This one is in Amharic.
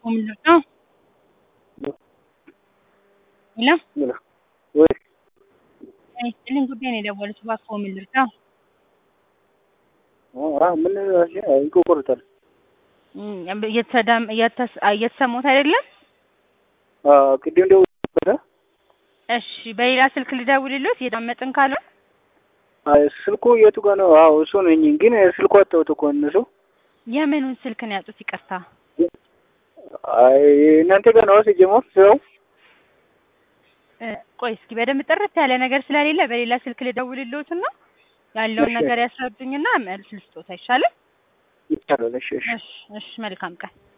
ምንድን ነው? ሄሎ ወይ ይስጥልኝ ጉዳይ ነው የደወሉት። እባክዎ ምን ልርዳው? ራ ምን ይቆርጣል? እም፣ እየተዳም እየተስ እየተሰሙት አይደለም? ቅድም ደውዬ እሺ፣ በሌላ ስልክ ልደውልሎት እየዳመጥን ካልሆነ ስልኩ የቱ ጋር ነው? አዎ እሱ ነኝ፣ ግን ስልኩ አጣሁት እኮ እነሱ። የምኑን ስልክ ነው ያጡት? ይቅርታ። አይ እናንተ ጋር ነው ሲጀመር ስራው። እ፣ ቆይ እስኪ በደንብ ጥርት ያለ ነገር ስለሌለ በሌላ ስልክ ልደውልሎትና ያለውን እሺ። ነገር ያስረዱኝና መልስ ልስጦት አይሻልም? ይቻላል። እሺ እሺ እሺ፣ እሺ፣ መልካም ቀን